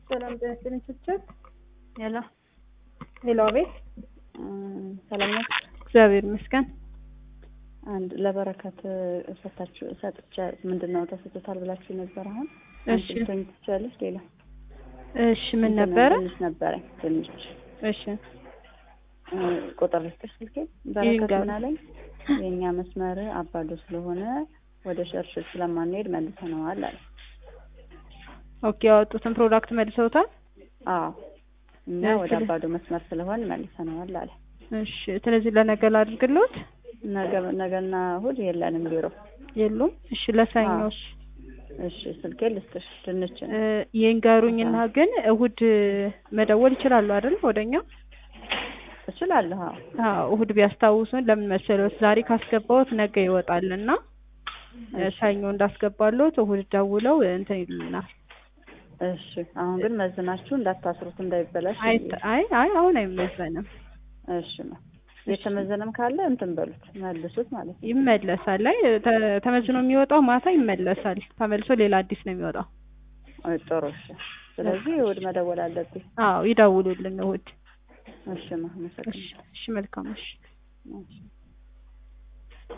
ሰላም ጤና ይስጥልኝ ችብችብ ሄሎ ሄሎ፣ አቤት። ሰላም ነው። እግዚአብሔር ይመስገን። አንድ ለበረከት ሰታችሁ ሰጥቻ ምንድን ነው ተሰጥቶታል ብላችሁ ነበር። አሁን እሺ አንቺ ትችላለች። ሌላ እሺ፣ ምን ነበረ? ትንሽ ነበረኝ ትንሽ እሺ እ፣ ቁጥር ልስጥሽ ስልኬ። በረከት ይንገሩ። ምን አለኝ? የእኛ መስመር አባዶ ስለሆነ ወደ ሸርሽር ስለማንሄድ መልሰነዋል አለ። ኦኬ፣ ያወጡትን ፕሮዳክት መልሰውታል። አዎ እኛ እሺ። ወደ አባዶ መስመር ስለሆን መልሰነዋል አለ። እሺ፣ ስለዚህ ለነገ ላድርግልዎት? ነገ ነገና እሑድ የለንም ቢሮ። የሉም። እሺ፣ ለሰኞስ እሺ ስልኬ ልስጥሽ። ድንች ነው። እ፣ ይንገሩኝና ግን እሁድ መደወል ይችላሉ አይደል? ወደኛ እችላለሁ። አዎ አዎ፣ እሁድ ቢያስታውሱን ለምን መሰለዎት፣ ዛሬ ካስገባዎት ነገ ይወጣልና እ፣ ሰኞ እንዳስገባሎት እሁድ ደውለው እንትን ይሉናል። እሺ አሁን ግን መዝናችሁ እንዳታስሩት እንዳይበላሽ። አይ አይ አይ አሁን አይመዘንም፣ እሺ ነው የተመዘነም ካለ እንትን በሉት መልሱት ማለት ነው። ይመለሳል። ላይ ተ- ተመዝኖ የሚወጣው ማታ ይመለሳል። ተመልሶ ሌላ አዲስ ነው የሚወጣው። አይ ጥሩ እሺ። ስለዚህ እሑድ መደወል አለብኝ። አዎ ይደውሉልን እሁድ። እሺ ነው። እሺ እሺ፣ መልካም እሺ። እሺ